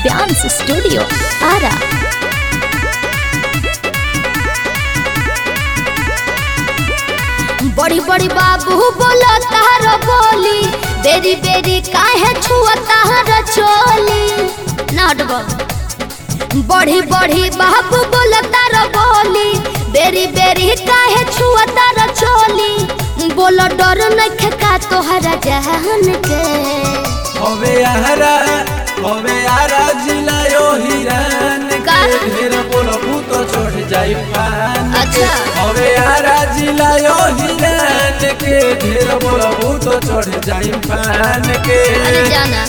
Dance Studio, Ara. बड़ी बड़ी बाबू बोला तार बोली बेरी बेरी काहे छुआ तार चोली नाट बाबू बड़ी बड़ी बाबू बोला तार बोली बेरी बेरी काहे छुआ तार चोली बोलो डर नखे का तोहरा जहान के हवे आरा हवे आरा जिला यो हिरन का? के ढेर बोलबू तो छोड़ जाई पान के अच्छा। हवे आरा जिला यो हिरन के ढेर बोलबू तो छोड़ जाई पान के अरे जाना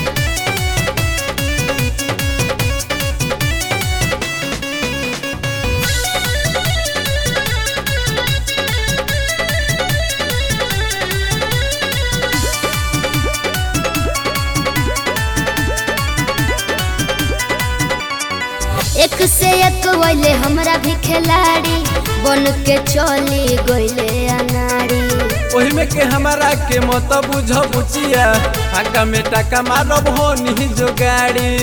एक से एक वैले हमरा भी खिलाड़ी बन के चली गईले अनाड़ी ओही में के हमारा के मत बुझ बुचिया आका में टाका मारब हो नी जो गाड़ी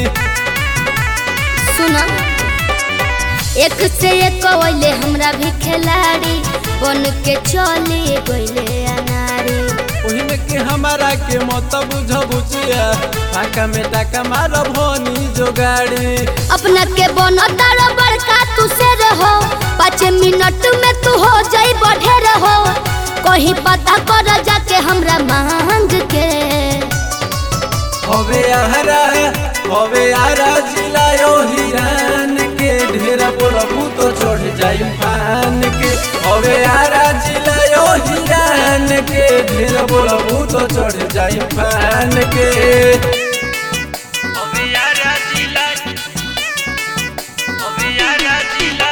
सुना एक से एक वैले हमरा भी खिलाड़ी बन के चली गईले अनाड़ी ओही में के हमारा के मत बुझ बुचिया आका में टाका मारब हो नी जो गाड़ी अपना के बनो तारो बड़का तू से रहो पाँच मिनट में तू हो जाई बढ़े रहो कहीं पता कर जाके हमरा मांग के हवे आरा हवे आरा जिला यो हिरान के ढेर बोलबू तो छोड़ जाई पान के हवे आरा जिला यो हिरान के ढेर बोलबू तो छोड़ जाई पान के हवे आरा जिला हवे आरा जिला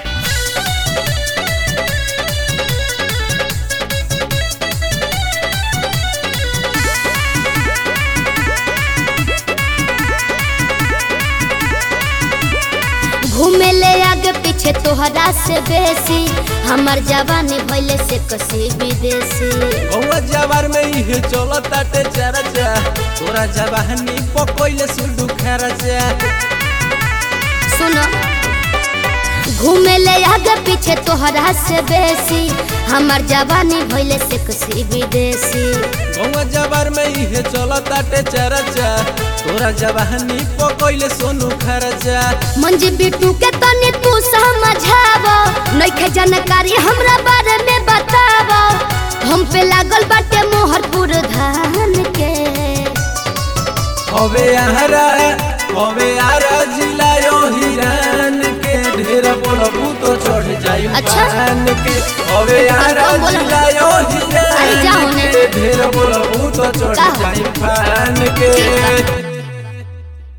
घूमे ले आगे पीछे तोहरा से बेसी हमर जवानी भइले से कसी विदेशी गौवा जवार में इहे चलत ताटे चरचा तोरा जवानी पकोइले सुडू खरचा सुनो घूमे ले आगे पीछे तोहरा से बेसी हमर जवानी भइले से कसी विदेशी गौवा जवार में इहे चलत ताटे चरचा तोरा जवानी पकोइले सोनू खरचा मंजी बिटू के तनी तू समझाव नइखे जानकारी हमरा बारे में बताव हम पे लागल बाटे मोहरपुर धान के हवे आरा हवे आरा जिला यो हिरान के ढेर बोलबू तो छोड़ जाई अच्छा। पान के हवे आरा कौन बोला? जिला यो अरे जाओ हिरान ने। के ढेर बोलबू तो छोड़ जाओ। जाई पान के ठीक बा।